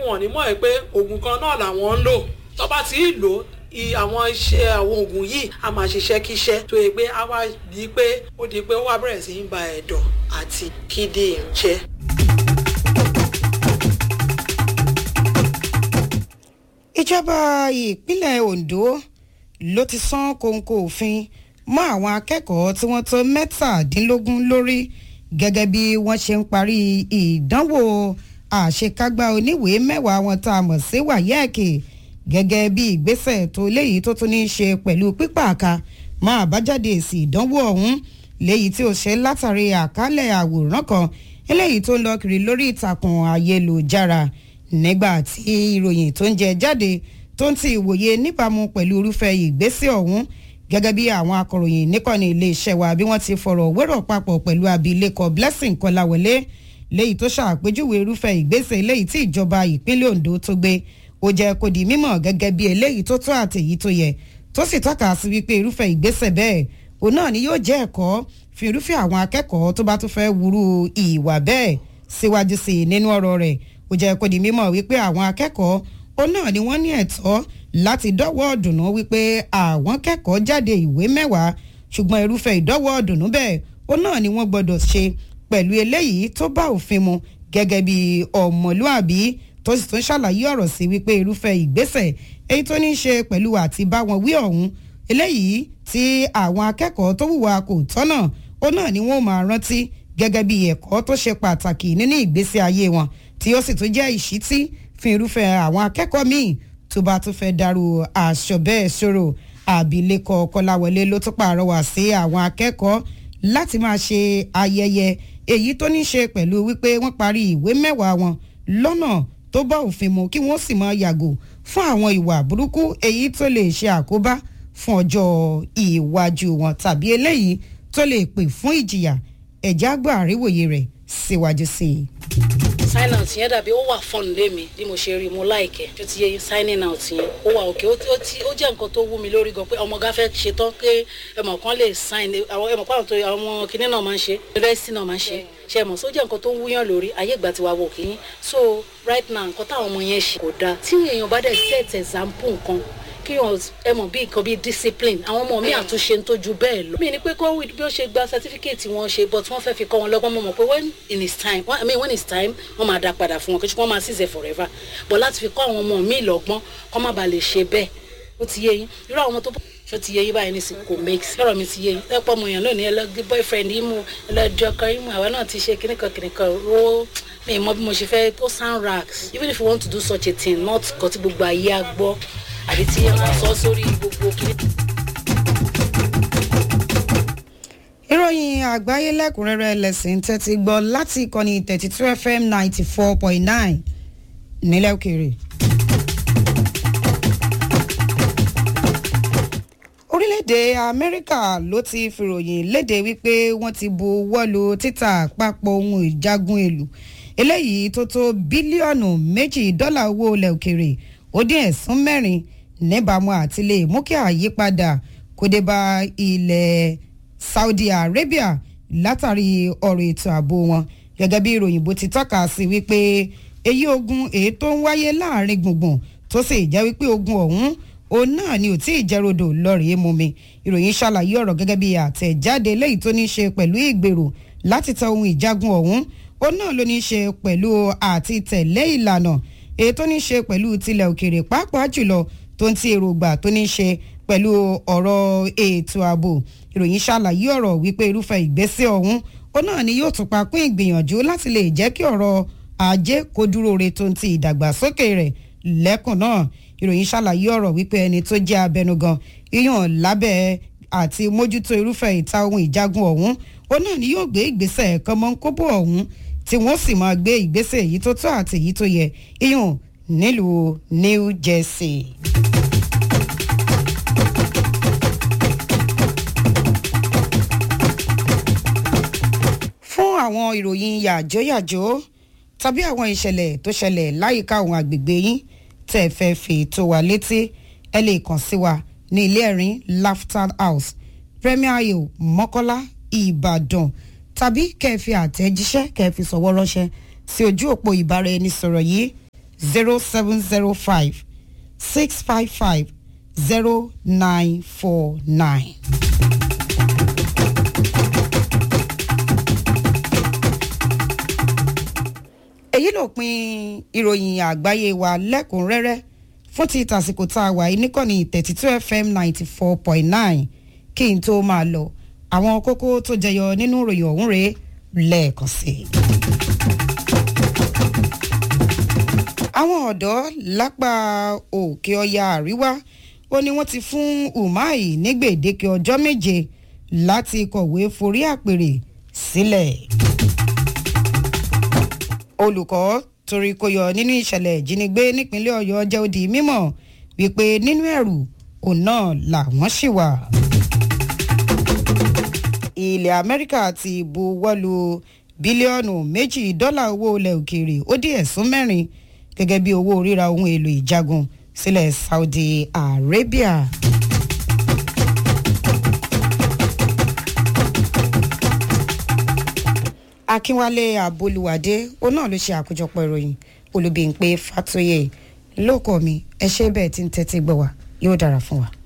wọn ò ní mọ̀ ẹ́ pé oògùn kan náà làwọn ń lò tó bá ti ń lò àwọn iṣẹ́ àwọn oògùn yìí a máa ṣiṣẹ́ kíṣẹ́ tó yẹ pé a wá di pé ó di pé ó wá bẹ̀rẹ̀ sí í ba ẹ̀dọ̀ àti kíndìnrín jẹ́. ìjọba ìpínlẹ̀ Ondo ló ti sán kòńkò òfin mọ́ àwọn akẹ́kọ̀ọ́ tí wọ́n tó mẹ́tàdínlógún lórí gẹ́gẹ́ bí wọ́n ṣe ń parí ìdánwò àṣekágbá oníwèé mẹ́wàá wọn tá a mọ̀ sí wáyẹ́ẹ̀kì gẹ́gẹ́ bí ìgbésẹ̀ tó léyìí tó tún ní í ṣe pẹ̀lú pípààkà mọ́ àbájáde èsì ìdánwò ọ̀hún léyìí tí ó ṣe látàrí àkálẹ̀ àwòrán kan eléyìí tó ń lọ kiri lórí ìtàkùn ayélujára nígbà tí ìròyìn tó ń jẹ jáde tó ń ti ìwòye níbàámu pẹ̀lú irúfẹ́ ìgbésẹ̀ ọ̀hún gẹ́gẹ́ bí àwọn akọ̀ròyìn níkànnì iléeṣẹ́ wa bí wọ́n ti fọ̀rọ̀ wérọ̀ papọ̀ pẹ̀lú abilékọ Blessing Kọláwọlé léyìí tó ṣàpèjúwe irúfẹ́ ìgbésẹ̀ eléyìí tí ìjọba ìpínlẹ̀ Ondo tó gbé ó jẹ́ kó di mímọ̀ gẹ́gẹ́ bí eléyìí tó tó àtẹ̀yí tó yẹ tó sì tọ́ka sí wípé irúfẹ́ ìgbésẹ̀ bẹ́ẹ̀ òun náà ni yóò jẹ́ ẹ̀kọ́ fi irúfẹ́ àwọn akẹ́kọ̀ọ́ tó bá tún fẹ́ wúrú ìwà bẹ́ẹ̀ síwájú sí i nínú ọ̀rọ̀ rẹ̀ ó jẹ́ kó di mímọ̀ wípé àwọn akẹ́kọ̀ọ́ òun náà ni wọ́n ní ẹ̀tọ́ láti dọ́wọ́ ọ̀dùnnú wípé àwọn kẹ́kọ̀ọ́ jáde ìwé mẹ́wàá ṣùgbọ́n irúfẹ́ ìdọ́wọ́ ọ̀dùnnú bẹ́ẹ̀ òun náà ni wọ́n gbọ́dọ̀ ṣe pẹ̀lú eléyìí tó bá òfin mu gẹ́gẹ́ bí ọmọlúàbí tó sì tún ṣàlàyé ọ̀rọ̀ sí wípé irúfẹ́ ìgbésẹ̀ èyí tó ní í ṣe pẹ̀lú àti bá wọn wí ọ̀hún eléyìí tí àwọn akẹ́kọ̀ọ́ tó hùwà kò tọ́nà ó náà ni wọ́n máa rántí gẹ́gẹ́ bí ẹ̀kọ́ tó ṣe pàtàkì nínú ìgbésí ayé wọn tí ó sì tún jẹ́ ìṣítí fún irúfẹ́ àwọn akẹ́kọ̀ọ́ míì tó bá tún fẹ́ dàrú aṣọ bẹ́ẹ̀ ṣòro àbílẹ̀kọ kọláwọlé ló tún pàrọwà sí àwọn akẹ́kọ̀ọ́ láti máa ṣe ayẹyẹ èyí tó ní ṣe pẹ̀lú wípé wọ́n parí ìwé mẹ́wàá wọn lọ́nà tó bá òfin mu kí wọ́n sì máa yàgò fún àwọn ìwà burúkú èyí tó lè ṣe àkóbá fún ọjọ́ ìwájú wọn tàbí eléyìí tó lè pè fún ìjìyà ẹ̀já gbọ́ àríwòye rẹ̀ síwájú sí i sign out yẹn dàbí ó wà fun lé mi bí mo ṣe rí mo láìkẹ tó ti yẹ signing out yẹn ó wà òkè ó jẹ́ nǹkan tó wú mi lórí gan pé ọmọ gá fẹ́ ṣe tán pé ẹmọ kan lè sign àwọn ẹmọ pàrọ̀ tó àwọn kinní náà máa ń ṣe yunifásitì náà máa ń ṣe ṣe mọ̀ sójà nǹkan tó ń wúyàn lórí ayé ìgbà tí wàá wò kí yín so right now nǹkan táwọn ọmọ yẹn ṣe kò dáa tí èèyàn bá dẹ̀ set example nǹkan kí wọn ẹ mọ̀ bí nǹkan bí discipline àwọn ọmọ mi àtúnṣe ń tójú bẹ́ẹ̀ lọ. mi ni pé kó bí ó ṣe gba certificate wọn ṣe but wọ́n fẹ́ fi kọ́ wọn lọ́gbọ́n mọ̀ mọ̀ pé when in his time I mean when it's time wọ́n máa dá padà fún wọn kí wọ́n máa ṣiṣẹ́ forever but láti fi kọ́ àwọn ọmọ mi lọ́gbọ́n kọ́ má bàa lè ṣe bẹ́ẹ̀ ó ti yé yín irú àwọn ọmọ tó ṣó ti yé yín báyìí nísìnyí kò make sense ọ̀rọ̀ mi ti yé yín lẹ́pọ̀ ọmọ èèyàn lónìí ẹlẹ́gbẹ́ boyfriend yín mu ẹlẹ́jọ́ kan yín mu àwa náà ti ṣe kíníkan kíníkan ó mi mọ bí mo ṣe fẹ́ ó sound rags even if you want to do such a thing not kọ́ tí gbogbo ayé á gbọ́ àbí tí wọ́n sọ sórí gbogbo kíní. ìròyìn àgbáyé lẹ́kùnrẹ́rẹ́ lẹ́sìn tẹ́tí gbọ́ láti ìkànnì thirty two fm ninety four point nine nílẹ̀ òkèèrè. orílẹ̀-èdè amẹ́ríkà ló ti fìròyìn léde wípé wọ́n ti bu wọ́lu títà àpapọ̀ ohun ìjagun èlò eléyìí tó tó bílíọ̀nù méjì dọ́là owó ilẹ̀ òkèèrè ó dín ẹ̀sùn mẹ́rin níbàámu àti lè mú kí àyípadà kó dé bá ilẹ̀ Saudi Arabia látàrí ọ̀rọ̀ ètò ààbò wọn gẹ́gẹ́ bí ìròyìn bó ti tọ́ka sí wípé èyí ogun èyí tó ń wáyé láàrin gbùngbùn tó sì jẹ́ wípé ogun ọ̀hún òun náà ni ò tí ì jẹ́rọ̀dọ̀ lọ́rẹ̀ẹ́ mú mi ìròyìn ṣàlàyé ọ̀rọ̀ gẹ́gẹ́ bí àtẹ̀jáde léyìí tó ní í ṣe pẹ̀lú ìgbèrò láti ta ohun ìjagun ọ̀hún òun náà ló ní í ṣe pẹ̀lú àti tẹ̀lé ìlànà èyí tó ní í ṣe pẹ̀lú tilẹ̀ òkèrè pàápàá jùlọ tó ń ti èròǹgbà tó ní í ṣe pẹ̀lú ọ̀rọ̀ ètò ààbò ìròyìn ṣàlàyé ọ̀rọ̀ wípé irúfẹ́ ìgbésẹ̀ ọ̀hún ó náà ni yóò tún pa pín ìgbìyànjú láti lè jẹ́ kí ọ̀rọ̀ ajé kó dúró re tó ń ti ìdàgbàsókè rẹ̀ lẹ́kùn náà ìròyìn ṣàlàyé ọ̀rọ̀ wípé ẹni tó jẹ́ abẹnugan iyàn lábẹ́ àti mójútó irúfẹ́ ìta ohun ìjagun ọ̀hún ó náà ni yóò gbé ìgbésẹ̀ kan mọ́ kóbó ọ̀hún tí wọ́n sì máa gbé ìgbésẹ̀ èyí tó tó àti èyí tó yẹ iyàn nílùú New Jersey. fún àwọn ìròyìn yàjóyàjó tàbí àwọn ìṣẹ̀lẹ̀ tó ṣẹlẹ̀ láyìíká àwọn àgbègbè yín tẹ́ ẹ fẹ́ fi tó wa létí ẹ lè kàn sí wa ní ilé ẹ̀rín Laughter House Premier Hill Mọ́kọ́lá Ìbàdàn tàbí kẹ́ ẹ fi àtẹ̀jíṣẹ́ kẹ́ ẹ fi sọ̀wọ́ ránṣẹ́ sí ojú òpó ìbáraẹnisọ̀rọ̀ yìí zero seven zero five six five five zero nine four nine. èyí ló pin ìròyìn àgbáyé wa lẹ́kùnrẹ́rẹ́ fún ti tàsìkò tá a wà yìí níkànnì thirty two fm ninety four point nine kí n tó máa lọ àwọn kókó tó jẹyọ nínú ìròyìn ọ̀hún rèé lẹ́ẹ̀kan sí i. àwọn ọ̀dọ́ lápá òkè ọya àríwá ó ní wọ́n ti fún umai ní gbèdéke ọjọ́ méje láti kọ̀wé forí àpèrè sílẹ̀. olùkọ́ torí kó yọ nínú ìṣẹ̀lẹ̀ ìjínigbé nípínlẹ̀ ọ̀yọ́ jẹ́ ó di mímọ̀ wípé nínú ẹ̀rù òun náà làwọn ṣì wà. ilẹ̀ amẹ́ríkà ti buwọ́lu bílíọ̀nù méjì dọ́là owó ilẹ̀ òkèèrè ó dín ẹ̀sùn mẹ́rin gẹ́gẹ́ bí owó ríra ohun èlò ìjagun sílẹ̀ saudi arabia. akínwálé àbolúwádé òun náà ló ṣe àkójọpọ̀ ìròyìn olùbíǹpé fatoyè lóko mi ẹ ṣe bẹ́ẹ̀ tí ń tẹ́tí gbọ́ wa yóò dára fún wa.